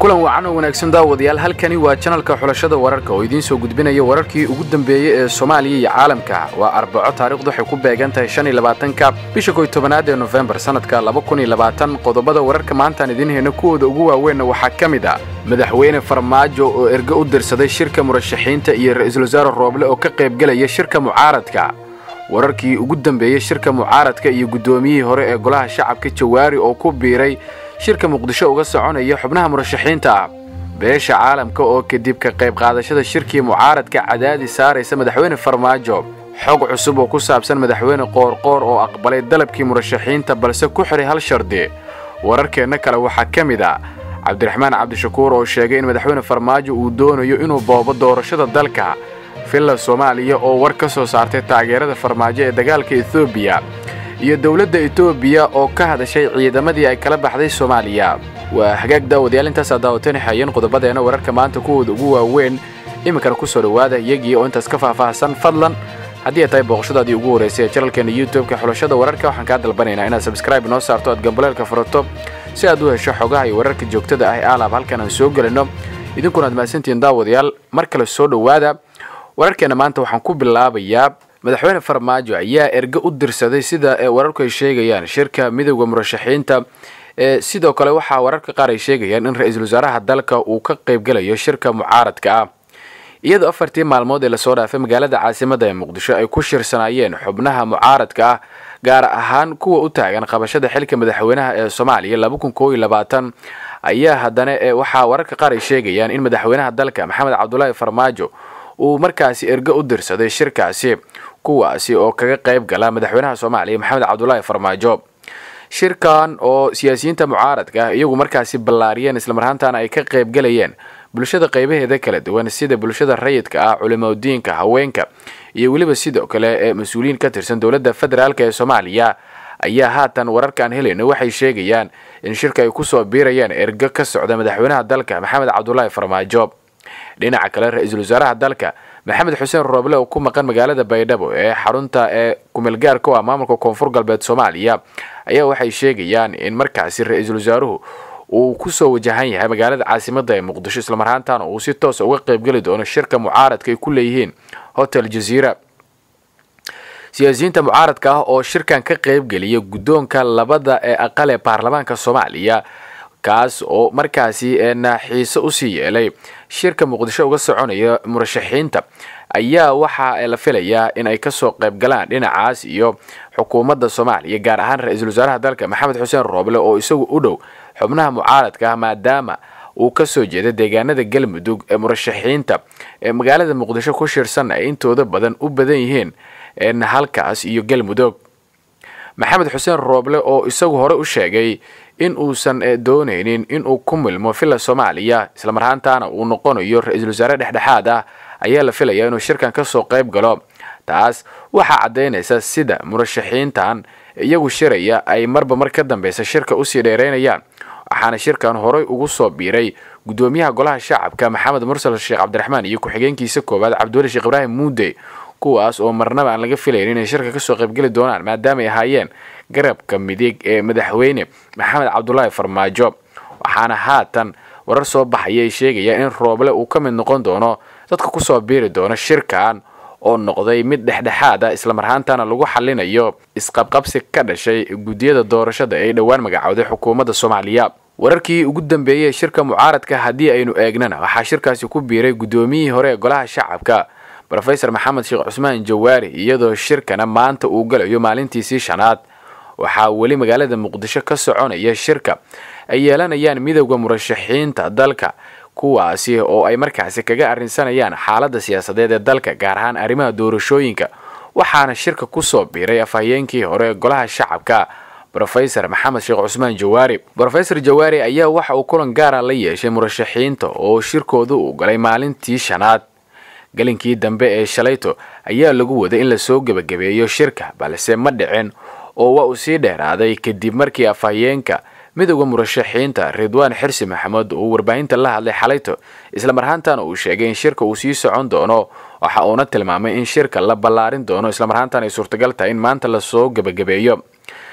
kulan wacan oo wanaagsan daawadayaal halkani waa janalka xulashada wararka oo idiin soo gudbinaya wararkii ugu dambeeyey ee soomaaliya iyo caalamka waa arbaco taarikhdu waxay ku beegan tahay shan iyo labaatanka bisha koy tobanaad ee nofembar sannadka laba kun iyo labaatan qodobada wararka maantaan idiin hayno kuwooda ugu waaweynna waxaa ka mid ah madaxweyne farmaajo oo erge u dirsaday shirka murashaxiinta iyo ra-iisul wasaare rooble oo ka qaybgelaya shirka mucaaradka wararkii ugu dambeeyey shirka mucaaradka iyo guddoomiyihii hore ee golaha shacabka jawaari oo ku biiray shirka muqdisho uga soconaya xubnaha murashaxiinta ah beesha caalamka oo kadib ka qayb qaadashada shirkii mucaaradka cadaadis saaraysa madaxweyne farmaajo xog cusub oo ku saabsan madaxweyne qoorqoor oo aqbalay dalabkii murashaxiinta balse ku xiray hal shardi wararkeenna kale waxaa ka mid ah cabdiraxmaan cabdishakuur oo sheegay in madaxweyne farmaajo uu doonayo inuu boobo doorashada dalka villa soomaaliya oo war ka soo saartay taageerada farmaajo ee dagaalka etoobiya iyo dowladda etoobiya oo ka hadashay ciidamadii ay kala baxday soomaaliya waa hagaag daawadayaal intaasaa daawateen xayan qodobadeena wararka maanta kuwooda ugu waaweyn iminkana ku soo dhowaada iyagii oo intaas ka faahfaahsan fadlan haddii ay tahay booqashadaadii ugu horraysay ee janalkeena youtube-ka xulashada wararka waxaan kaa dalbanaynaa inaad sabskraibe noo saarto aad gambaleelka furato si aad u hesho xogaha iyo wararka joogtada ah ee aalaab halkan aan soo gelinno idinkuna aad mahadsantihiin daawadayaal mar kale soo dhowaada wararkeena maanta waxaan ku bilaabayaa madaxweyne farmaajo ayaa erge u dirsaday sida wararku ay sheegayaan shirka midowda murashaxiinta sidoo kale waxaa wararka qaar ay sheegayaan in ra-iisul wasaaraha dalka uu ka qaybgelayo shirka mucaaradka ah iyadoo afartii maalmood ee lasoo dhaafay magaalada caasimada ee muqdisho ay ku shirsanaayeen xubnaha mucaaradka ah gaar ahaan kuwa u taagan qabashada xilka madaxweynaha ee soomaaliya laba kun koob iyo labaatan ayaa haddana waxaa wararka qaar ay sheegayaan in madaxweynaha dalka maxamed cabdulaahi farmaajo uu markaasi erge u dirsaday shirkaasi kuwaasi oo kaga qayb gala madaxweynaha soomaaliya maxamed cabdulaahi farmaajo shirkan oo siyaasiyiinta mucaaradka ah iyagu markaasi ballaariyeen islamarhaantana ay ka qaybgalayeen bulshada qaybaheeda kala duwan sida bulshada rayidka ah culimadiinka haweenka iyo weliba sidoo kale ee mas-uuliyiin ka tirsan dowladda federaalk ee soomaaliya ayaa haatan wararkaan helayno waxay sheegayaan in shirka ay kusoo biirayaan erge ka socda madaxweynaha dalka maxamed cabdulaahi farmaajo dhinaca kale ra-iisul wasaaraha dalka maxamed xuseen rooble oo ku maqan magaalada baydhabo ee xarunta ee kumeelgaarka u ah maamulka koonfur galbeed soomaaliya ayaa waxay sheegayaan in markaasi ra-iisul wasaaruhu uu kusoo wajahan yahay magaalada caasimada ee muqdisho islamarhaantana uu si toosa uga qaybgeli doono shirka mucaaradka ay ku leeyihiin hotel jaziira siyaasiyiinta mucaaradka ah oo shirkan ka qaybgeliya guddoonka labada ee aqal ee baarlamaanka soomaaliya kaas oo markaasi xiise usii yeelay shirka muqdisho uga soconaya murashaxiinta ayaa waxaa la filayaa in ay kasoo qayb galaan dhinacaas iyo xukuumadda soomaaliya gaar ahaan ra-iisul wasaaraha dalka maxamed xuseen rooble oo isagu u dhow xubnaha mucaaradka ah maadaama uu kasoo jeeda deegaanada galmudug ee murashaxiinta ee magaalada muqdisho ku shirsan ay intooda badan u badan yihiin halkaas iyo galmudug maxamed xuseen rooble oo isagu hore u sheegay in uusan doonaynin inuu ku milmo villa soomaaliya islamarhaantana uu noqonayo ra-iisul wasaare dhexdhexaad ah ayaa la filayaa inuu shirkan kasoo qayb galo taas waxaa caddaynaysa sida murashaxiintan iyagu shiraya ay marba mar ka dambeysa shirka usii dheereynayaan waxaana shirkan horey ugu soo biiray guddoomiyaha golaha shacabka maxamed mursal sheekh cabdiraxmaan iyo ku-xigeenkiisa koowaad cabdiweli sheekh ibraahim muude kuwaas oo marnaba aan laga filayn inay shirka kasoo qaybgeli doonaan maadaama ay ahaayeen garabka midig ee madaxweyne maxamed cabdulaahi farmaajo waxaana haatan warar soo baxaya ay sheegayaan in rooble uu ka mid noqon doono dadka kusoo biiri doono shirkan oo noqday mid dhexdhexaad ah islamarhaantana lagu xalinayo isqabqabsi ka dhashay guddiyada doorashada ee dhowaan magacowday xukuumadda soomaaliya wararkii ugu dambeeyey shirka mucaaradka haddii aynu eegnana waxaa shirkaasi ku biiray guddoomiyihii hore ee golaha shacabka rofesor maxamed sheekh cusmaan jawaari iyadoo shirkana maanta uu galayo maalintiisii shanaad waxaa weli magaalada muqdisho ka soconaya shirka ay yeelanayaan midowda murashaxiinta dalka kuwaasi oo ay markaasi kaga arrinsanayaan xaaladda siyaasadeed ee dalka gaar ahaan arrimaha doorashooyinka waxaana shirka kusoo biiray afhayeenkii hore ee golaha shacabka rofesor maxamed sheekh cusmaan jawaari rofesor jawaari ayaa waxa uu kulan gaara la yeeshay murashaxiinta oo shirkooda uu galay maalintii shanaad galinkii dambe ee shalayto ayaa lagu waday in lasoo gebagabeeyo shirka balse ma dhicin oo waa uu sii dheeraaday kadib markii afhayeenka midowda murashaxiinta ridwaan xirsi maxamed uu warbaahinta la hadlay xalayto islamarhaantana uu sheegay in shirka uu sii socon doono waxa uuna tilmaamay in shirka la ballaarin doono islamarhaantana ay suurtagal tahay in maanta lasoo gebagabeeyo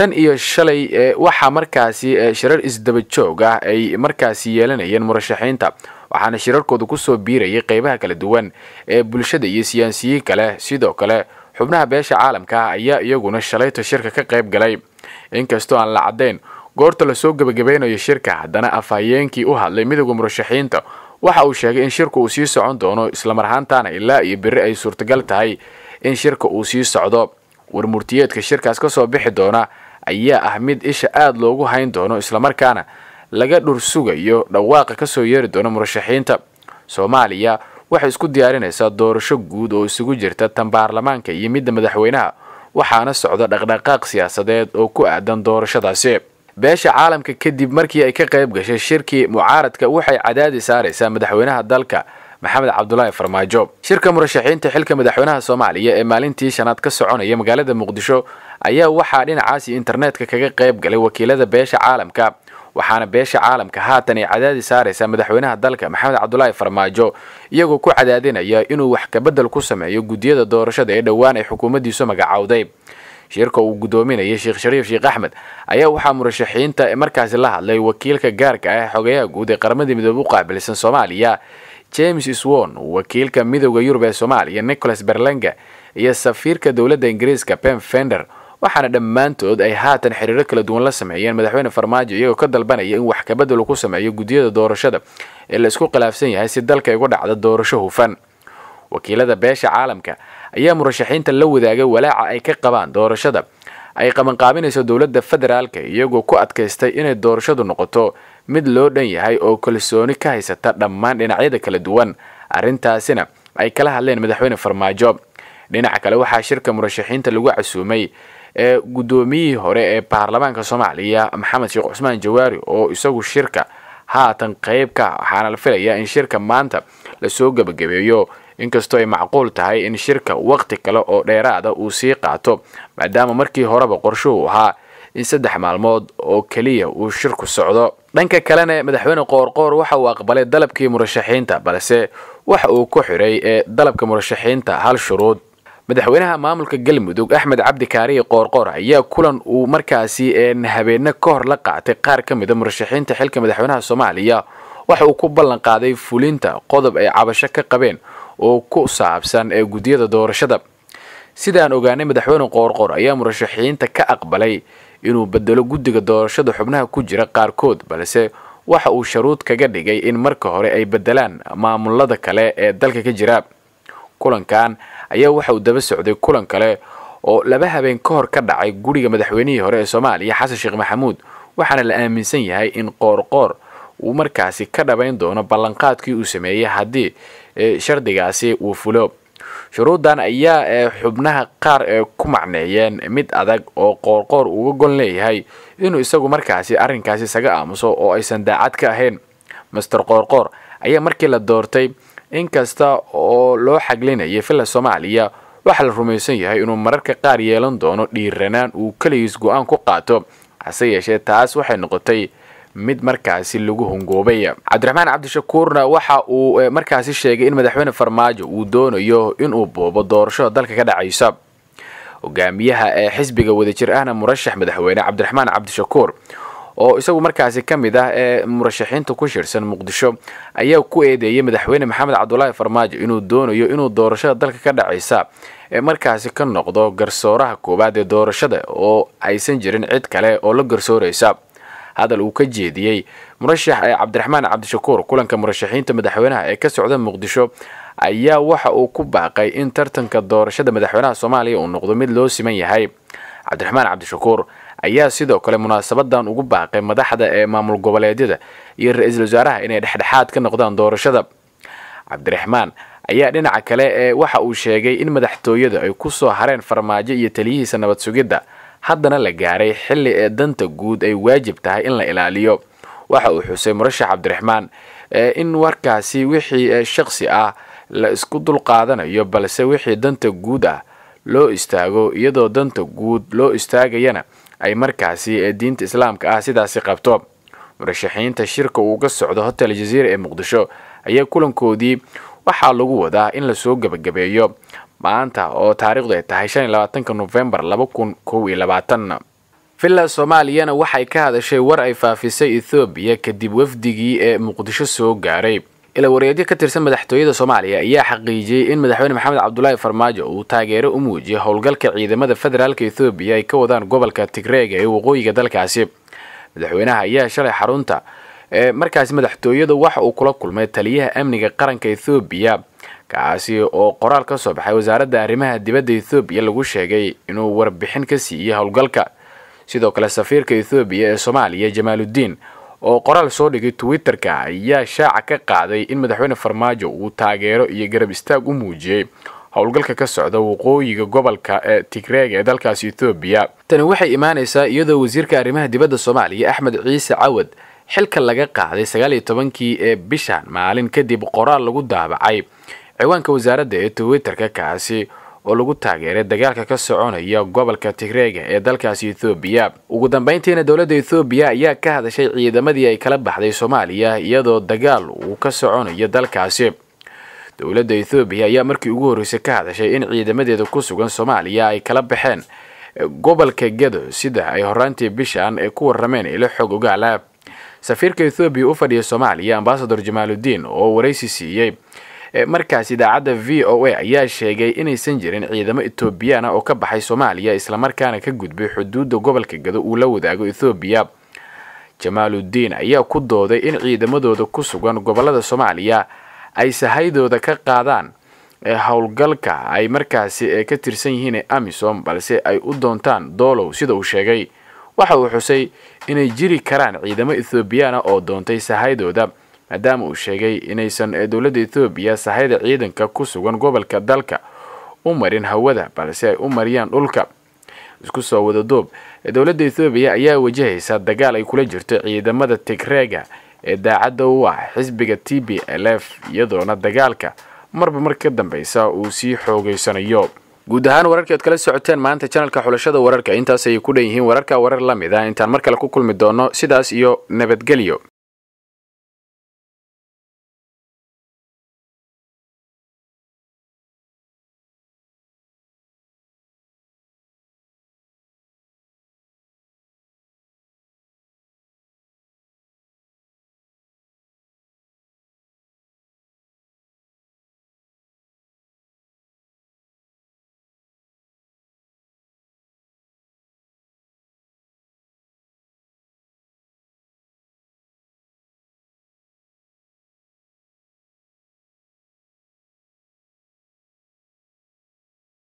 tan iyo shalay waxaa markaasi shirar isdaba joog ah ay markaasi yeelanayeen murashaxiinta waxaana shirarkooda kusoo biirayay qeybaha kala duwan ee bulshada iyo siyaasiyiin kale sidoo kale xubnaha beesha caalamka ah ayaa iyaguna shalayta shirka ka qayb galay inkastoo aan la caddayn goorta lasoo gebagabeynayo shirka haddana afhayeenkii u hadlay midowda murashaxiinta waxa uu sheegay in shirka uu sii socon doono islamar ahaantaana ilaa iyo berri ay suurtagal tahay in shirka uu sii socdo warmurtiyeedka shirkaas ka soo bixi doona ayaa ah mid isha aada loogu hayn doono islamarkaana laga dhur sugayo dhawaaqa kasoo yeeri doona murashaxiinta soomaaliya waxay isku diyaarinaysaa doorasho guud oo isugu jirta tan baarlamaanka iyo midda madaxweynaha waxaana socda dhaqdhaqaaq siyaasadeed oo ku aadan doorashadaasi beesha caalamka kadib markii ay ka qayb gashay shirkii mucaaradka waxay cadaadi saaraysaa madaxweynaha dalka maxamed cabdulaahi farmaajo shirka murashaxiinta xilka madaxweynaha soomaaliya ee maalintii shanaad ka soconaya magaalada muqdisho ayaa waxaa dhinacaasi internetka kaga qayb galay wakiilada beesha caalamka waxaana beesha caalamka haatan ay cadaadi saaraysaa madaxweynaha dalka maxamed cabdulaahi farmaajo iyagoo ku cadaadinaya inuu wax kabedel ku sameeyo guddiyada doorashada ee dhowaan ay xukuumaddiisu magacowday shirka uu guddoominayay sheekh shariif sheekh axmed ayaa waxaa murashaxiinta markaasi la hadlay wakiilka gaarka ah xogayaha guud ee qaramadii midoobe u qaabilsan soomaaliya james swon wakiilka midowda yurub ee soomaaliya nicholas berlanga iyo safiirka dowladda ingiriiska pem fender waxaana dhammaantood ay haatan xiriiro kala duwan la sameeyeen madaxweyne farmaajo iyagoo ka dalbanaya in wax kabedel ku sameeyo guddiyada doorashada ee la isku khilaafsan yahay si dalka uga dhacda doorasho hufan wakiilada beesha caalamka ayaa murashaxiinta la wadaagay walaaca ay ka qabaan doorashada ay qabanqaabinayso dowladda federaalka iyagoo ku adkaystay inay doorashadu noqoto mid loo dhan yahay oo kalsooni ka haysata dhammaan dhinacyada kala duwan arrintaasina ay kala hadleen madaxweyne farmaajo dhinaca kale waxaa shirka murashaxiinta lagu casuumay ee guddoomiyihii hore ee baarlamaanka soomaaliya maxamed sheekh cusmaan jawaari oo isagu shirka haatan qayb ka waxaana la filayaa in shirka maanta lasoo gebagabeeyo inkastoo ay macquul tahay in shirka waqti kale oo dheeraada uu sii qaato maadaama markii horeba qorshuhu ahaa in saddex maalmood oo keliya uu shirku socdo dhanka kalena madaxweyne qoorqoor waxa uu aqbalay dalabkii murashaxiinta balse waxa uu ku xidhay ee dalabka murashaxiinta hal shuruud madaxweynaha maamulka galmudug axmed cabdi kaariye qoorqoor ayaa kulan uu markaasi habeenne ka hor la qaatay qaar ka mida murashaxiinta xilka madaxweynaha soomaaliya waxa uu ku ballan qaaday fulinta qodob ay cabasho ka qabeen oo ku saabsan ee guddiyada doorashada sidaan ogaanay madaxweyne qoorqoor ayaa murashaxiinta ka aqbalay inuu bedelo guddiga doorashada xubnaha ku jira qaarkood balse waxa uu sharuud kaga dhigay in marka hore ay bedelaan maamulada kale ee dalka ka jira kulankan ayaa waxa uu daba socday kulan kale oo laba habeen ka hor ka dhacay guriga madaxweynihii hore ee soomaaliya xasan sheekh maxamuud waxaana la aaminsan yahay in qoorqoor uu markaasi ka dhabayn doono ballanqaadkii uu sameeyey haddii shardigaasi uu fulo shuruuddan ayaa xubnaha qaar ee ku macneeyeen mid adag oo qoorqoor uga gon leeyahay inuu isagu markaasi arrinkaasi isaga aamuso oo aysan daacad ka ahayn master qoorqoor ayaa markii la doortay inkasta oo loo xaglinayay villa soomaaliya waxaa la rumaysan yahay inuu mararka qaar yeelan doono dhiiranaan uu keligiis go-aan ku qaato hase yeeshee taas waxay noqotay mid markaasi lagu hungoobay cabdiraxmaan cabdishakuurna waxa uu markaasi sheegay in madaxweyne farmaajo uu doonayo inuu boobo doorashada dalka ka dhacaysa hogaamiyaha ee xisbiga wadajir ahna murashax madaxweyne cabdiraxmaan cabdishakuur oo isagu markaasi ka mid ah ee murashaxiinta ku shirsan muqdisho ayaa ku eedeeyay madaxweyne maxamed cabdulaahi farmaajo inuu doonayo inuu doorashada dalka ka dhacaysa ee markaasi ka noqdo garsooraha koowaad ee doorashada oo aysan jirin cid kale oo la garsooraysa hadal uu ka jeediyey murashax ee cabdiraxmaan cabdishakuur kulanka murashaxiinta madaxweynaha ee ka socda muqdisho ayaa waxa uu ku baaqay in tartanka doorashada madaxweynaha soomaaliya uu noqdo mid loo siman yahay cabdiraxmaan cabdishakuur ayaa sidoo kale munaasabadan ugu baaqay madaxda ee maamul goboleedyada iyo ra-iisul wasaaraha inay dhexdhexaad ka noqdaan doorashada cabdiraxmaan ayaa dhinaca kale ee waxa uu sheegay in madaxtooyada ay ku soo hareen farmaajo iyo taliyihiisa nabad sugidda haddana la gaaray xilli ee danta guud ay waajib tahay in la ilaaliyo waxa uu xusay murashax cabdiraxmaan in warkaasi wixii shaksi ah la isku dulqaadanayo balse wixii danta guud ah loo istaago iyadoo danta guud loo istaagayana ay markaasi diinta islaamka ah sidaasi qabto murashaxiinta shirka uu ka socdo hotel jaziira ee muqdisho ayaa kulankoodii waxaa lagu wadaa in lasoo gebagabeeyo maanta oo taariikhdu ay tahay shan iyo labaatanka nofembar laba kun kow iyo labaatan villa soomaaliyana waxay ka hadashay war ay faafisay ethoobiya kadib wafdigii ee muqdisho soo gaaray ila wareedyo ka tirsan madaxtooyada soomaaliya ayaa xaqiijiyey in madaxweyne maxamed cabdulaahi farmaajo uu taageero u muujiyay howlgalka ciidamada federaalka ethoobiya ay ka wadaan gobolka tigreega ee waqooyiga dalkaasi madaxweynaha ayaa shalay xarunta markaasi madaxtooyada waxa uu kula kulmay taliyaha amniga qaranka ethoobiya kaasi oo qoraal ka soo baxay wasaaradda arrimaha dibadda ethoobiya lagu sheegay inuu warbixin ka siiyey howlgalka sidoo kale safiirka ethoobiya ee soomaaliya jamaaludiin oo qoraal soo dhigay twitter-ka ayaa shaaca ka qaaday in madaxweyne farmaajo uu taageero iyo garab istaag u muujiyey howlgalka ka socda waqooyiga gobolka ee tigreega ee dalkaasi ethoobiya tani waxay imaanaysaa iyadoo wasiirka arrimaha dibadda soomaaliya axmed ciise cawad xilka laga qaaday sagaal iyo tobankii ee bishan maalin kadib qoraal lagu daabacay ciwaanka wasaaradda ee twitter-ka kaasi oo lagu taageeray dagaalka ka soconaya gobolka tigreega ee dalkaasi ethoobiya ugu dambeyntiina dowladda ethoobiya ayaa ka hadashay ciidamadii ay kala baxday soomaaliya iyadoo dagaal uu ka soconayo dalkaasi dowladda ethoobiya ayaa markii ugu horreysay ka hadashay in ciidamadeeda ku sugan soomaaliya ay kala baxeen gobolka gedo sida ay horaantii bishan ay ku warrameen ilo xog ogaala safiirka ethoobiya u fadhiya soomaaliya ambasador jamaaludiin oo waraysi siiyey markaas idaacadda v o a ayaa sheegay inaysan jirin ciidamo etoobiyaan ah oo ka baxay soomaaliya islamarkaana ka gudbay xuduudda gobolka gado uu la wadaago ethoobiya jamaaludiin ayaa ku dooday in ciidamadooda ku sugan gobolada soomaaliya ay sahaydooda ka qaadaan howlgalka ay markaasi ka tirsan yihiin amisom balse ay u doontaan doolow sida uu sheegay waxa uu xusay inay jiri karaan ciidamo ethoobiyaana oo doontay sahaydooda maadaama uu sheegay inaysan dowladda ethoobiya sahayda ciidanka ku sugan gobolka dalka u marin hawada balse ay u mariyaan dhulka isku soo wada doob dowladda ethoobiya ayaa wajahaysa dagaal ay kula jirto ciidamada tigreega ee daacadda u ah xisbiga t b l f iyadoona dagaalka marba mar ka dambeysa uu sii xoogeysanayo guud ahaan wararkii ad kala socoteen maanta janalka xulashada wararka intaas ayay ku dhan yihiin wararka warar la mid a intaan mar kale ku kulmi doono sidaas iyo nabadgelyo